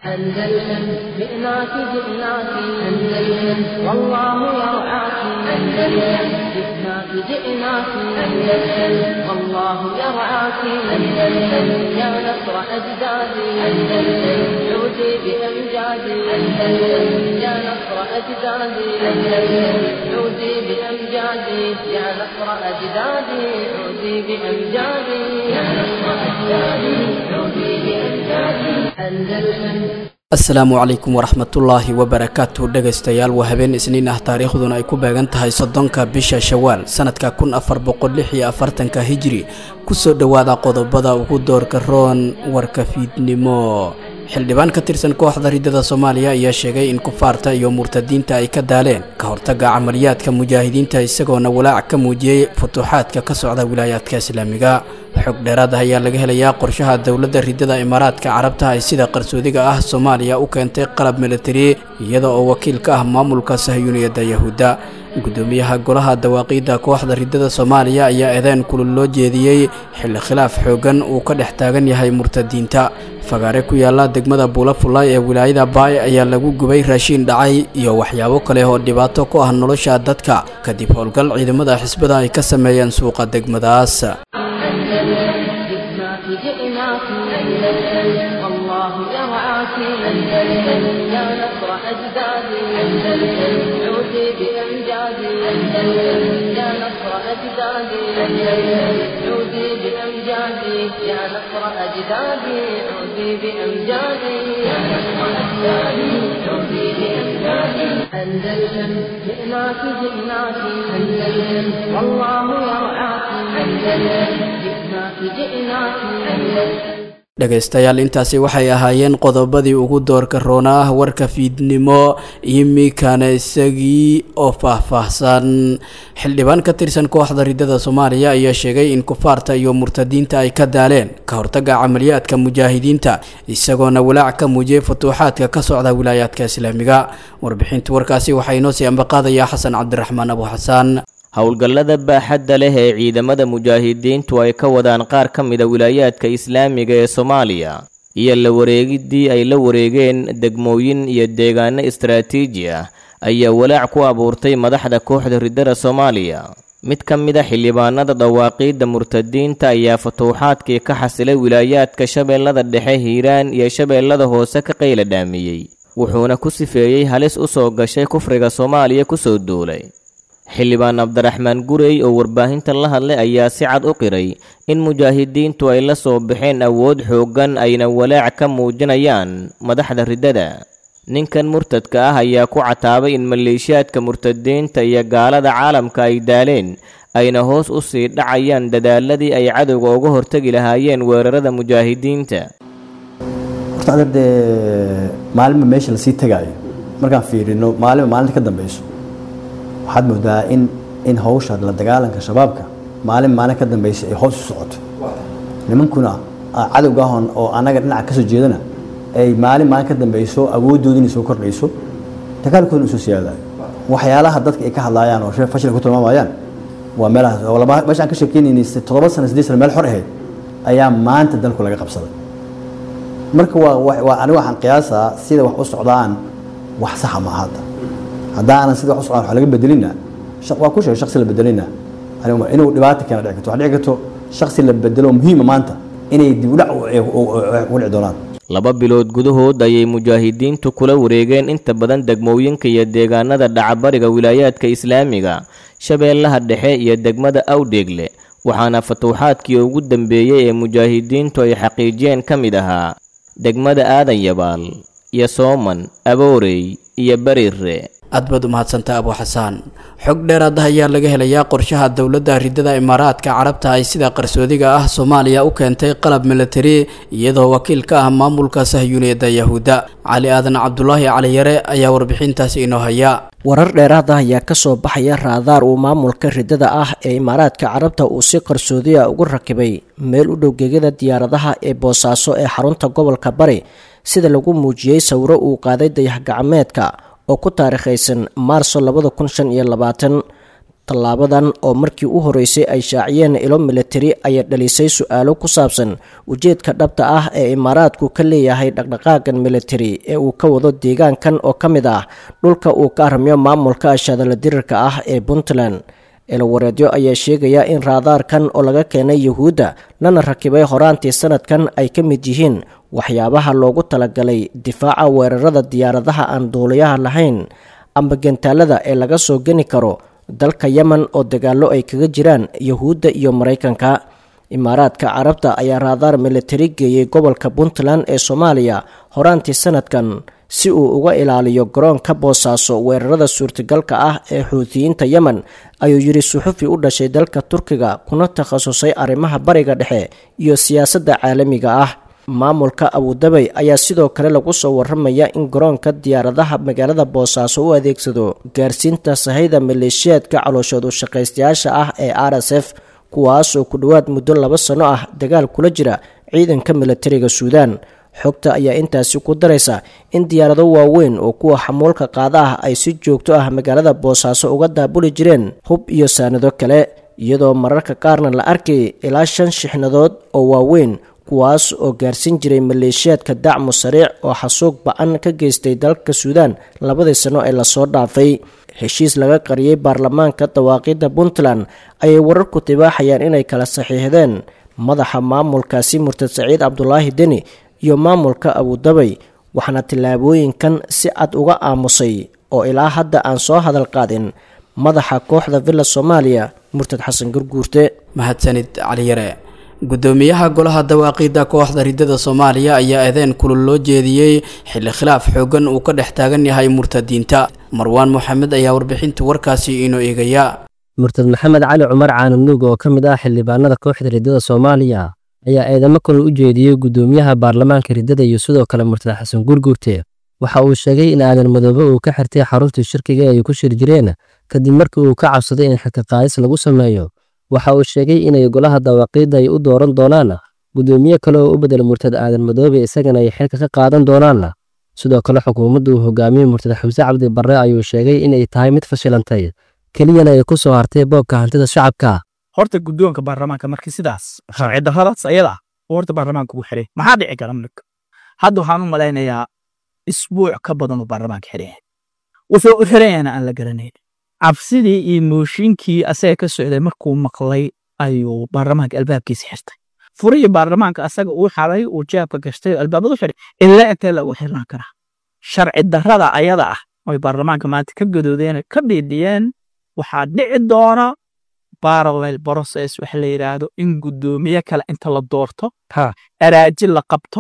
أندلسن جئناك جئناك أندلسن والله يرعاك أندلسن جئناك جئناك أندلسن والله يرعاك أندلسن يا نصر أجدادي أندلسن عودي بأمجادي أندلسن يا نصر أجدادي أندلسن عودي بأمجادي يا نصر أجدادي عودي بأمجادي يا نصر أجدادي عودي بأمجادي أندلسن asalaamu calaykum waraxmatullaahi wabarakaatu dhegaystayaal waa habeen isniin ah taariikhduna ay ku beegan tahay soddonka bisha shawaal sanadka kun afar boqol lix iyo afartanka hijri kusoo dhowaada qodobada ugu doorka roon warka fiidnimo xildhibaan ka tirsan kooxda ridada soomaaliya ayaa sheegay in kufaarta iyo murtadiinta ay ka daaleen ka hortaga camaliyaadka mujaahidiinta isagoona walaac ka muujiyey futuuxaadka ka socda wilaayaadka islaamiga xog dheeraad ah ayaa laga helayaa qorshaha dowladda ridada imaaraadka carabta ay sida qarsoodiga ah soomaaliya u keentay qalab militari iyada oo wakiil ka ah maamulka sahyuuniyadda yahuudda gudoomiyaha golaha dawaaqiidda kooxda ridada soomaaliya ayaa eedeen kulul loo jeediyey xilli khilaaf xooggan uu ka dhex taagan yahay murtadiinta fagaare ku yaala degmada buulafulay ee wilaayada baay ayaa lagu gubay raashiin dhacay iyo waxyaabo kale oo dhibaato ku ah nolosha dadka kadib howlgal ciidamada xisbada ay ka sameeyeen suuqa degmadaas جئناك جئناك أندلسن والله يرعاك أندلسن يا نصر أجدادي أندلسن عودي بأمجادي أندلسن يا نصر أجدادي أندلسن عودي بأمجادي يا نصر أجدادي عودي بأمجادي يا نصر أجدادي عودي بأمجادي أندلسن جئناك جئناك أندلسن والله يرعاك أندلسن جئناك جئناك أندلسن dhegaystayaal intaasi waxay ahaayeen qodobadii ugu doorka roona ah warka fiidnimo imikana isagii oo faahfaahsan xildhibaan ka tirsan kooxda ridada soomaaliya ayaa sheegay in kufaarta iyo murtadiinta ay ka daaleen ka hortaga camaliyaadka mujaahidiinta isagoona walaac ka muujiyey futuuxaadka ka socda wilaayaadka islaamiga warbixinta warkaasi waxaa inoo sii ambaqaadayaa xasan cabdiraxmaan abu xasaan howlgallada baaxadda leh ee ciidamada mujaahidiintu ay ka wadaan qaar ka mida wilaayaadka islaamiga ee soomaaliya iyo la wareegiddii ay la wareegeen degmooyin iyo deegaano istaraatiiji ah ayaa walaac ku abuurtay madaxda kooxda ridada soomaaliya mid ka mid a xildhibaanada dawaaqiidda murtadiinta ayaa futuuxaadkii ka xasilay wilaayaadka shabeellada dhexe hiiraan iyo shabeellada hoose ka qayla dhaamiyey wuxuuna ku sifeeyey halis u soo gashay kufriga soomaaliya kusoo duulay xildhibaan cabdiraxmaan gurey oo warbaahinta la hadlay ayaa si cad u qiray in mujaahidiintu ay la soo baxeen awood xooggan ayna walaac ka muujinayaan madaxda riddada ninkan murtadka ah ayaa ku cataabay in maleeshiyaadka murtadiinta iyo gaalada caalamka ay daaleen ayna hoos u sii dhacayaan dadaaladii ay cadowga uga hortegi lahaayeen weerarada mujaahidiinta horta adeer dee maalinba meesha lasii tegaayo markaan fiirino maalinba maalinta ka dambeyso waxaad moodaa in in hawsha la dagaalanka shabaabka maalin maalin ka dambeysa ay hoos u socoto nimankuna cadowga ahon oo annaga dhinaca kasoo jeedana ay maalin maalin ka dambeyso awooddoodina soo kordhayso dagaalkoodina usoo siyaadayo waxyaalaha dadka ay ka hadlaayaan oo shee fashil ku tilmaamayaan waa meelahaas oo laba meeshaan ka sheekeynaynay toddoba sano siddeed sano meel xor ahayd ayaa maanta dalku laga qabsaday marka waa waa aniga waxaan qiyaasaa sida wax u socdaan wax saxa ma hadda haddaanan sida wax u socdaan wax laga bedelina waa ku sheegay shaksi la bedelina inuu dhibaato keena dhici karto wax dhici karto shaksi la bedelo muhiima maanta inay dib u dhac ugu dhici doonaan laba bilood gudahood ayay mujaahidiintu kula wareegeen inta badan degmooyinka iyo deegaanada dhacabariga wilaayaadka islaamiga shabeellaha dhexe iyo degmada awdheegle waxaana fatuuxaadkii ugu dambeeyey ee mujaahidiintu ay xaqiijiyeen ka mid ahaa degmada aadan yabaal iyo sooman aboorey iyo bariire aad baad u mahadsantaa abu xasaan xog dheeraad ah ayaa laga helayaa qorshaha dowladda ridada imaaraadka carabta ay sida qarsoodiga ah soomaaliya u keentay qalab militari iyadoo wakiil ka ah maamulka sahyuuniyadda yahuudda cali aadan cabdulaahi caliyare ayaa warbixintaasi inoo haya warar dheeraad ah ayaa kasoo baxaya raadaar uu maamulka ridada ah ee imaaraadka carabta uu si qarsoodiya ugu rakibay meel u dhow gegada diyaaradaha ee boosaaso ee xarunta gobolka bari sida lagu muujiyey sawiro uu qaaday dayax gacmeedka oo ku taariikhaysan maarso labada kun shan iyo labaatan tallaabadan oo markii u horeysay ay shaaciyeen ilo militari ayaa dhalisay su-aalo ku saabsan ujeedka dhabta ah ee imaaraadku ka leeyahay dhaqdhaqaagan militari ee uu ka wado deegaankan oo ka mid ah dhulka uu ka aramiyo maamulka ashadala dirirka ah ee puntland eelawareedyo ayaa sheegaya in raadaarkan oo laga keenay yuhuudda lana rakibay horaantii sanadkan ay ka mid yihiin waxyaabaha loogu talagalay difaaca weerarada diyaaradaha aan duuliyaha lahayn amba gantaalada ee laga soo geni karo dalka yemen oo dagaallo ay kaga jiraan yuhuudda iyo maraykanka imaaraadka carabta ayaa raadaar militari geeyey gobolka puntland ee soomaaliya horaantii sanadkan si uu uga ilaaliyo garoonka boosaaso weerarada suurtagalka ah ee xuutiyiinta yemen ayuu yidhi suxufi u dhashay dalka turkiga kuna takhasusay arrimaha bariga dhexe iyo siyaasadda caalamiga ah maamulka abudabay ayaa sidoo kale lagu soo waramaya in garoonka diyaaradaha magaalada boosaaso u adeegsado gaarsiinta sahayda maleeshiyaadka calooshoodu shaqaystayaasha ah ee r s f kuwaasoo ku dhowaad muddo laba sano ah dagaal kula jira ciidanka militariga suudaan xogta ayaa intaasi ku daraysa in diyaarado waaweyn oo kuwa xamuulka qaada ah ay si joogto ah magaalada boosaaso uga daabuli jireen hub iyo saanado kale iyadoo mararka qaarna la arkay ilaa shan shixnadood oo waaweyn kuwaas oo gaarsiin jiray maleeshiyaadka dacmu sariic oo xasuuq ba-an ka geystay dalka suudaan labadii sano ee lasoo dhaafay heshiis laga qariyey baarlamaanka dawaaqidda puntland ayay wararku tibaaxayaan inay kala saxiixdeen madaxa maamulkaasi murtad saciid cabdulaahi deni iyo maamulka abudabay waxaana tillaabooyinkan si cad uga aamusay oo ilaa hadda aan soo hadal qaadin madaxa kooxda villa soomaaliya murtad xasan gurguurte mahadsanid caliyare gudoomiyaha golaha dawaaqiida kooxda ridada soomaaliya ayaa eedeen kulul loo jeediyey xilli khilaaf xoogan uu ka dhex taagan yahay murtadiinta marwaan moxamed ayaa warbixinta warkaasi inoo eegaya murtad maxamed cali cumar caananuug oo ka mid ah xildhibaanada kooxda ridada soomaaliya ayaa eedamo kulul u jeediyey gudoomiyaha baarlamaanka ridada iyo sidoo kale murtad xasan gurguurte waxa uu sheegay in aadan madoobe uu ka xirtay xaruntii shirkiga ay ku shir jireen kadib markii uu ka cabsaday in xilka qaadis lagu sameeyo waxa uu sheegay inay golaha dawaaqiidda ay u dooran doonaan gudoomiye kale oo u bedel murtad aadan madoobe isagana ay xilka ka qaadan doonaan sidoo kale xukuumadda uu hogaamiyey murtad xamse cabdi barre ayuu sheegay inay tahay mid fashilantay keliyana ay ku soo hartay boobka hantida shacabka horta guddoonka baarlamaanka markii sidaas sharci darradaas ayada oo horta baarlamaanka ugu xiray maxaa dhici kara marka hadda waxaan u malaynayaa isbuuc ka badan uu baarlamaanka xiran yahay wuxuu u xiran yahayna aan la garanayn cabsidii iyo mooshinkii asaga ka socday markuu maqlay ayuu baarlamaanka albaabkiisa xirtay furihii baarlamaanka asaga uu xaray uu jeebka gashtay albaabadu xiray ilaa intee lagu xirnaan karaa sharci darrada ayada ah oy baarlamaanka maanta ka gadoodeen ka dhiidhiyeen waxaa dhici doona parallel process waxa la yidhaahdo in guddoomiye kale inta la doorto araaji la qabto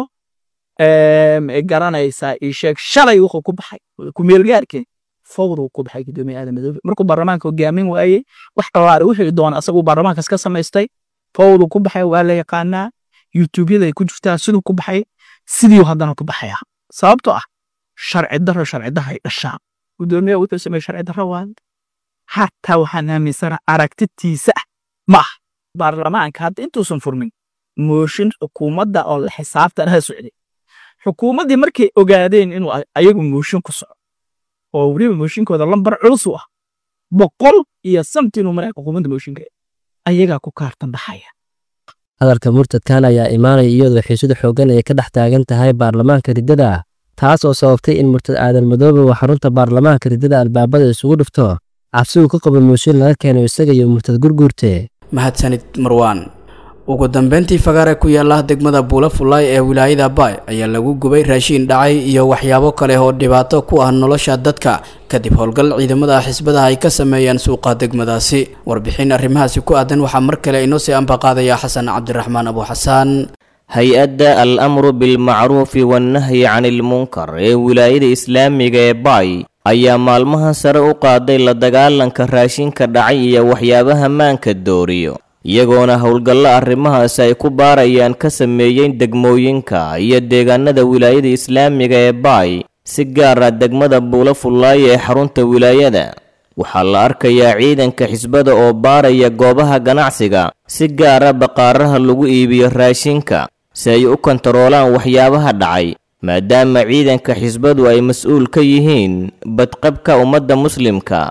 garanaysaa ii sheeg shalay wuxuu ku baxay kumeelgaarkee fawduu ku baxay gudoomiye aadan madoobe markuu baarlamaanka hogaamin waayey wax qawaari wixii doona asaguu baarlamaankaas ka samaystay fawduu ku baxay waa la yaqaanaa yutuubyada ay ku jirtaa siduu ku baxay sidii haddana ku baxaya sababtoo ah sharci darro sharci darro ay dhashaa gudoomiye wuxuu sameeye sharci darro waa hataa waxaan aaminsana aragtitiisa ah ma ah baarlamaanka hadda intuusan furmin mooshin xukuumadda oo la xisaabtan ha socday xukuumaddii markay ogaadeen inuu ayagu mooshin ku soco oo weliba mooshinkooda lambar culus u ah boqol iyo samtinuu maraa xukuumadda mooshinka ayagaa ku kaartan baxaya hadalka murtadkan ayaa imaanaya iyadoo xiisada xooggan ay ka dhex taagan tahay baarlamaanka riddada taas oo sababtay in murtad aadan madoobe uu xarunta baarlamaanka riddada albaabada isugu dhufto cabsigu ka qabo mooshin laga keeno isaga iyo murtad gurguurte mahadsanid marwaan ugu dambeyntii fagaare ku yaala degmada buula fullaay ee wilaayada baay ayaa lagu gubay raashiin dhacay iyo waxyaabo kale oo dhibaato ku ah nolosha dadka kadib howlgal ciidamada xisbadaha ay ka sameeyeen suuqa degmadaasi warbixin arrimahaasi ku aadan waxaa mar kale inoo sii ambaqaadaya xasan cabdiraxmaan abu xasaan hay-adda al amru bilmacruufi wannahyi can ilmunkar ee wilaayada islaamiga ee baay ayaa maalmaha sare u qaaday la dagaalanka raashinka dhacay iyo waxyaabaha maanka dooriyo iyagoona howlgallo arrimahaasi ay ku baarayaan ka sameeyeen degmooyinka iyo deegaanada wilaayada islaamiga ee baay si gaara degmada buulo fullaay ee xarunta wilaayada waxaa la arkayaa ciidanka xisbada oo baaraya goobaha ganacsiga si gaara baqaaraha lagu iibiyo raashinka si ay u kontaroolaan waxyaabaha dhacay maadaama ciidanka xisbadu ay mas-uul ka yihiin badqabka ummadda muslimka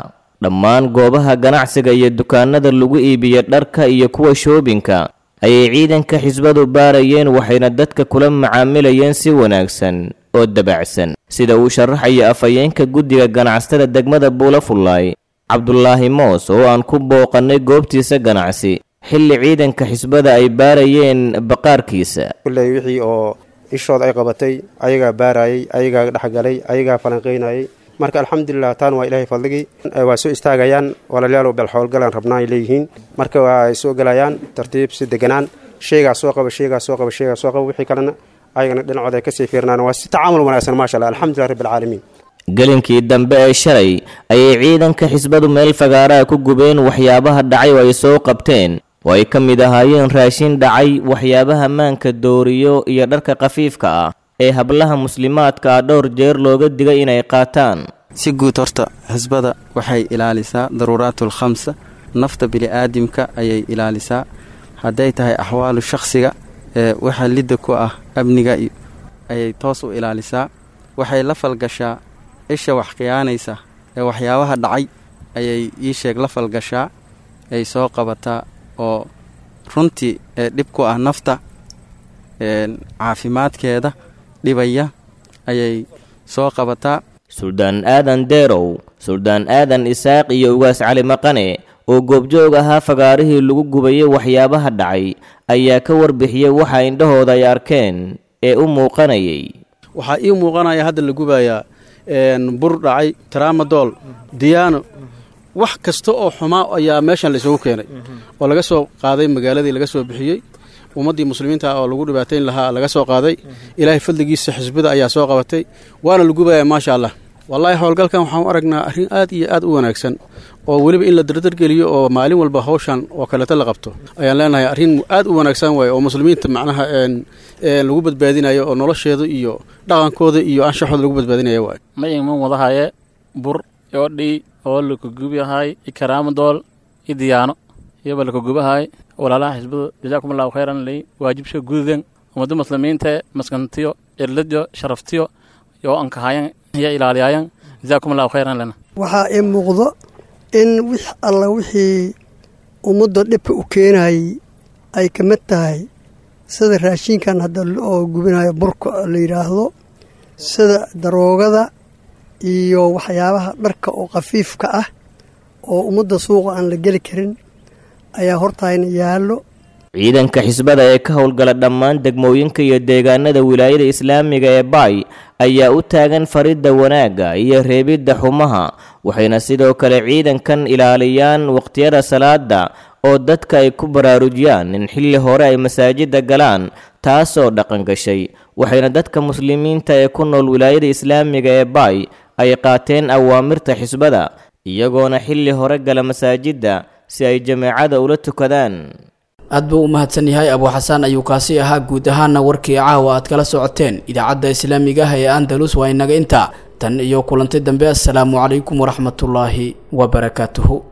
dhammaan goobaha ganacsiga iyo dukaanada lagu iibiyo dharka iyo kuwa shoobinka ayay ciidanka xisbadu baarayeen waxayna dadka kula macaamilayeen si wanaagsan oo dabacsan sida uu sharaxaya afhayeenka guddiga ganacsatada degmada buulafullaay cabdulaahi moos oo aan ku booqannay goobtiisa ganacsi xilli ciidanka xisbada ay baarayeen baqaarkiisa kulley wixii oo ishooda ay qabatay ayagaa baarayay ayagaa dhexgalay ayagaa falanqaynayay marka alxamdulilah taan waa ilaahay fadligii waa soo istaagayaan walaalayaalow bal howlgalaan rabnaa ay leeyihiin marka waa ay soo gelayaan tartiib si deganaan sheegaa soo qaba sheegaa soo qaba sheegaa soo qaba wixii kalena ayagana dhinacooda ay kasii fiirnaan waa si tacaamul wanaagsan maasha allah alxamdulilah rabbi alcaalamiin gelinkii dambe ee shalay ayay ciidanka xisbadu meel fagaaraha ku gubeen waxyaabaha dhacay oo ay soo qabteen oo ay ka mid ahaayeen raashin dhacay waxyaabaha maanka dooriyo iyo dharka khafiifka ah ee hablaha muslimaadka ah dhowr jeer looga digay inay qaataan si guud horta xisbada waxay ilaalisaa daruuraatul khamsa nafta bini'aadamka ayay ilaalisaa hadday tahay axwaalu shakhsiga ee waxa lidda ku ah amniga ayay toos u ilaalisaa waxay la falgashaa isha wax khiyaanaysa ee waxyaabaha dhacay ayay ii sheeg la falgashaa ay soo qabataa oo runtii ee dhib ku ah nafta caafimaadkeeda dhibaya ayay soo qabataa suldaan aadan deerow suldaan aadan isaaq iyo ugaas cali maqane oo goobjoog ahaa fagaarihii lagu gubayay waxyaabaha dhacay ayaa ka warbixiyey waxa indhahooda ay arkeen ee u muuqanayay waxaa ii muuqanaya hadda la gubayaa bur dhacay taraamadool diyaano wax kasta oo xumaa ayaa meeshan laysugu keenay oo laga soo qaaday magaaladii laga soo bixiyey ummaddii muslimiinta oo lagu dhibaatayn lahaa laga soo qaaday ilaahay fadligiisa xisbada ayaa soo qabatay waana la gubaya maasha allah wallaahi howlgalkan waxaan u aragnaa arrin aad iyo aad u wanaagsan oo weliba in la dardargeliyo oo maalin walba hawshan oo kaleeto la qabto ayaan leenahay arrin aad u wanaagsan waaye oo muslimiinta macnaha lagu badbaadinayo oo nolosheeda iyo dhaqankooda iyo anshaxooda lagu badbaadinaya waay mayiman wadahaye bur odhi oo lakagubahay ikaraamadool i diyaano iyoba lakagubahay walaalaha xisbada jazaakum allahu khayran ley waajibsha gududan ummadda muslimiinta maskantiyo cirladyo sharaftiyo yoo ankahayan iyo ilaaliyayan jazaakum allahu khayran lena waxaa ii muuqdo in wix alla wixii ummadda dhibka u keenayay ay ka mid tahay sida raashinkan hadda oo gubinayo burka la yidhaahdo sida daroogada iyo waxyaabaha dharka oo khafiifka ah oo ummadda suuqa aan la geli karin ayaa hortaayna yaallo ciidanka xisbada ee ka howlgala dhammaan degmooyinka iyo deegaanada wilaayada islaamiga ee baay ayaa u taagan faridda wanaagga iyo reebidda xumaha waxayna sidoo kale ciidankan ilaaliyaan waqtiyada salaada oo dadka ay ku baraarujiyaan in xilli hore ay masaajidda galaan taasoo dhaqan gashay waxayna dadka muslimiinta ee ku nool wilaayada islaamiga ee baay ay qaateen awaamirta xisbada iyagoona xilli hore gala masaajidda si ay jameecada ula tukadaan aad buu u mahadsan yahay abuu xasaan ayuu kaasi ahaa guud ahaana warkii caawa aad kala socoteen idaacadda islaamiga ah ee andalus waa inaga intaa tan iyo kulanti dambe assalaamu calaykum waraxmatullaahi wabarakaatuhu